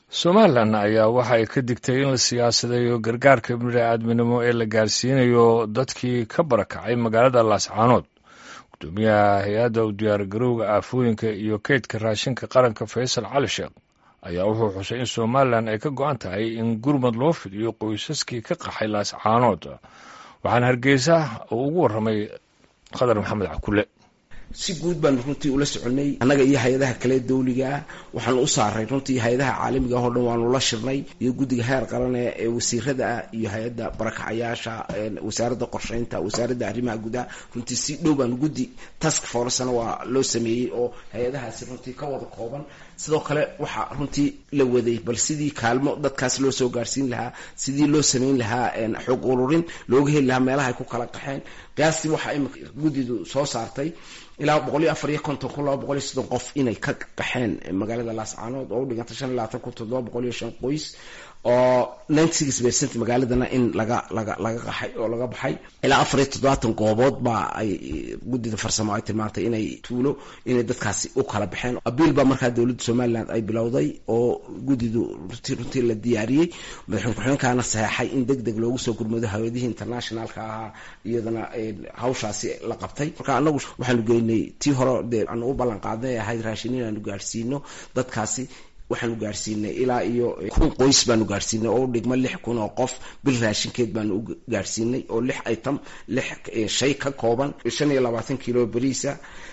somalilan ayaa waxa ay ka digtay in la siyaasadeeyo gargaarka bini'aadminimo ee la gaarsiinayo dadkii ka barakacay magaalada laascaanood gudoomiyaha hay-adda u diyaargarowga aafooyinka iyo keydka raashinka qaranka faysal cali sheekh ayaa wuxuu xusay in somalilan ay ka go-an tahay in gurmad loo fidiyo qoysaskii ka qaxay laascaanood waxaana hargeysa uu ugu warramay khadar maxamed cakule si guud baanu runtii ula soconay annaga iyo hay-adaha kale dawligaa waxaanu u saaray runtii hay-adaha caalamiga oo dhan waanu la shirnay iyo guddiga heer qarane ee wasiirada ah iyo hay-adda barakacayaasha wasaaradda qorsheynta wasaaradda arrimaha gudaha runtii si dhow baanu guddi task forcena waa loo sameeyey oo hay-adahaasi runtii ka wada kooban sidoo kale waxaa runtii la waday bal sidii kaalmo dadkaas loo soo gaarsiin lahaa sidii loo samayn lahaa xog ururin looga heli lahaa meelaha ay ku kala qaxeen qiyaastii waxaa imika guddidu soo saartay ilaa boqol iyo afar iyo konton kun laba boqol iyo soddon qof inay ka qaxeen magaalada laascaanood oo u dhiganta shan iyo labaatan kun toddoba boqol iyo shan qoys oo ninety six percent magaaladana in laga laga laga qaxay oo laga baxay ilaa afar iyo toddobaatan goobood baa ay guddida farsamo ay tilmaantay inay tuulo inay dadkaasi u kala baxeen abiil baa markaa dowladda somaliland ay bilowday oo guddidu runtii runtii la diyaariyey madaxweyne ku-xigeenkaana saxeexay in deg deg loogu soo gurmado hawladihii internationalka ahaa iyadana hawshaasi la qabtay marka anagu waxaanu geynay tii hore dee aanu u ballan qaadnay ahayd raashin inaanu gaarsiino dadkaasi waxaanu gaarsiinay ilaa iyo kun qoys baanu gaarsiinay oo u dhigma lix kun oo qof bil raashinkeed baanu u gaarsiinay oo lix item lix shay ka kooban shan iyo labaatan kilo beriisa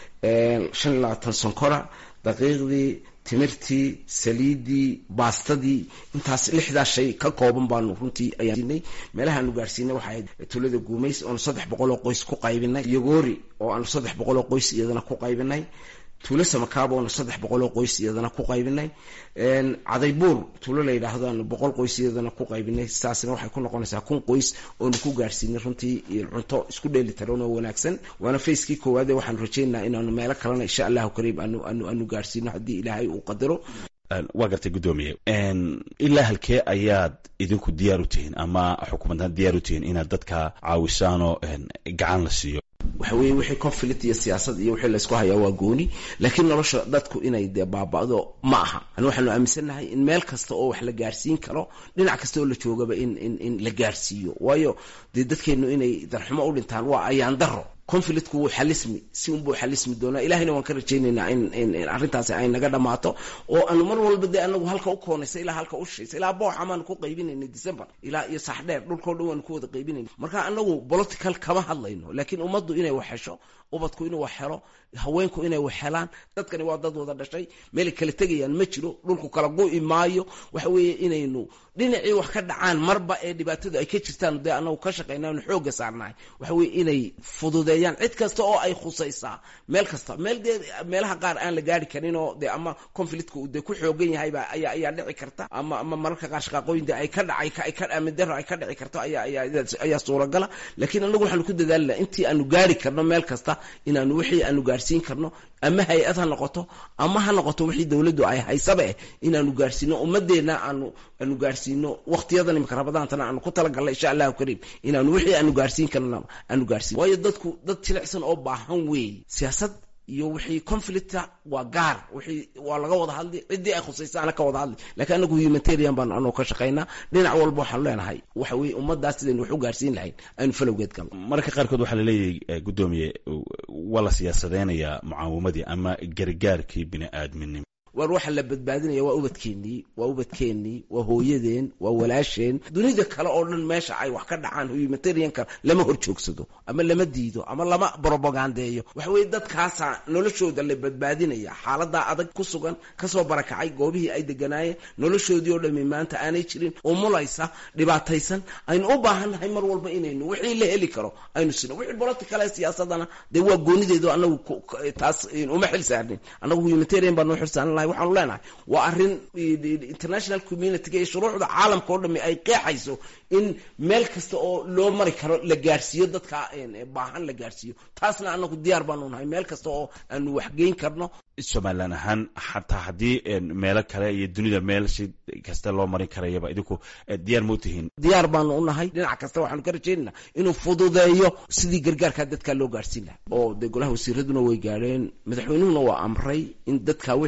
shan iyo labaatan sonkora daqiiqdii timirtii saliidii baastadii intaas lixdaas shay ka kooban baanu runtii ayaanay meelahaanu gaarsiinay waxay ahayd tuulada guumays oonu saddex boqol oo qoys ku qaybinay yogoori oo aanu saddex boqol oo qoys iyadana ku qaybinay tuulo samakaaba oonu saddex boqol oo qoys iyadana ku qaybinay cadaybuur tuulo la yidhaahdo aanu boqol qoys iyadana ku qaybinay saasna waxay ku noqonaysaa kun qoys oonu ku gaarsiinay runtii cunto isku dheeli tiran oo wanaagsan waana facekii koowaade waxaanu rajaynaha inaanu meelo kalena insha allahu kariim aanu aanu aanu gaarsiino haddii ilaahay uu qadaro waa gartay guddoomiye ilaa halkee ayaad idinku diyaar u tihiin ama xukuumaddan diyaar u tihiin inaad dadka caawisaanoo gacan la siiyo waxa weeye wixii conflict iyo siyaasad iyo wixii laysku hayaa waa gooni laakiin nolosha dadku inay dee baaba'do ma aha ani waxaanu aaminsannahay in meel kasta oo wax la gaarsiin karo dhinac kasta oo la joogaba in in in la gaarsiiyo waayo dee dadkeennu inay darxumo u dhintaan waa ayaan daro conflictku wuu xalismi si unbuu xalismi doonaa ilahayna waan ka rajaynaynaa in in arrintaasi ay naga dhammaato oo aanu mar walba dee anagu halka u koonaysa ilaa halka u shaysa ilaa booxa maanu ku qaybinaynay december ilaa iyo saxdheer dhulkao dhan waanu ku wada qaybinayna marka anagu political kama hadlayno laakiin ummaddu inay wax hesho ubadku inuu wax helo haweenku inay wax helaan dadkani waa dad wada dhashay meelay kala tegayaan ma jiro dhulku kala gu'i maayo waxa weeye inaynu dhinacii wax ka dhacaan marba ee dhibaatadu ay ka jirtaan dee anagu ka shaqayna anu xooga saarnahay waxa weye inay fududeeyaan cid kasta oo ay khusaysaa meel kasta meel dee meelaha qaar aan la gaari karin oo dee ama conflictka uu dee ku xoogan yahayba ayaa ayaa dhici karta ama ama mararka qaar shaqaaqooyin dee ay ka dhacay ay ka amidaro ay ka dhici karto ayaa ayaa ayaa suuragala laakiin anagu waxaanu ku dadaalina intii aanu gaari karno meel kasta inaanu wixii aanu gaarsiin karno ama hay-ad ha noqoto ama ha noqoto wixii dowladdu ay haysaba eh inaanu gaarsiino ummadeenna aanu aanu gaarsiino waqtiyadan imika rabadaantana aanu ku talagalnay insha allahu kariim inaanu wixii aanu gaarsiin karno aanu gaarsiin waayo dadku dad jilicsan oo baahan weeye siyaasad iyo wixii conflicta waa gaar wixii waa laga wada hadli ciddii ay khusaysaana ka wada hadli lakiin anagu humanitarian baanu anoo ka shaqaynaa dhinac walba waxaanu leenahay waxa weye ummaddaas sidaynu wax u gaarsiin lahayn aynu falowgeed galno mararka qaarkood waxaa laleeyahay guddoomiye waa la siyaasadeynayaa mucaawamadii ama gargaarkii bini aadminimo waar waxa la badbaadinaya waa ubadkeennii waa ubadkeennii waa hooyadeen waa walaasheen dunida kale oo dhan meesha ay wax ka dhacaan humanitarianka lama hor joogsado ama lama diido ama lama bropagandeeyo waxa weeye dadkaasaa noloshooda la badbaadinaya xaaladaa adag ku sugan kasoo barakacay goobihii ay deganaayeen noloshoodii oo dhami maanta aanay jirin umulaysa dhibaataysan aynu u baahannahay mar walba inaynu wixii la heli karo aynu sino wixii political ee siyaasadana dee waa goonideedu anagu taas uma xil saarnin anagu humanitarian baa noo xil saaran waxaanu leenahay waa arrin international communitiga iyo shuruucda caalamka oo dhami ay qeexayso in meel kasta oo loo mari karo la gaarsiiyo dadka baahan la gaarsiiyo taasna anagu diyaar baanu nahay meel kasta oo aanu waxgeyn karno somalilan ahaan xataa haddii meelo kale iyo dunida meel si kasta loo marin karayaba idinku diyaar mau tihiin diyaar baanu u nahay dhinac kasta waxaanu ka rajaynayna inuu fududeeyo sidii gargaarkaa dadkaa loo gaarsiin laha oo dee golaha wasiiraduna way gaadheen madaxweynuhuna waa amray in dadka wixii la gaarsiin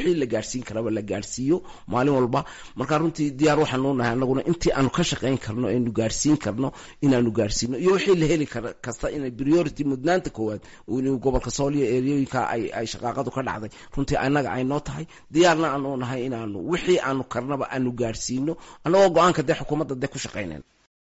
gaadhsiin karaba la gaadhsiiyo maalin walba marka runtii diyaar waxaanu nahay anaguna intii aanu ka shaqayn karno aynu gaadhsiin karno inaanu gaadhsiino iyo wixii la heli kar kasta ina priority mudnaanta koowaad inuu gobolka sooliya eryooyinka ay ay shaqaaqadu ka dhacday runtii annaga ay noo tahay diyaarna aanu nahay inaanu wixii aanu karnaba aanu gaadhsiino annagoo go-aanka dee xukuumadda dee ku shaqaynayn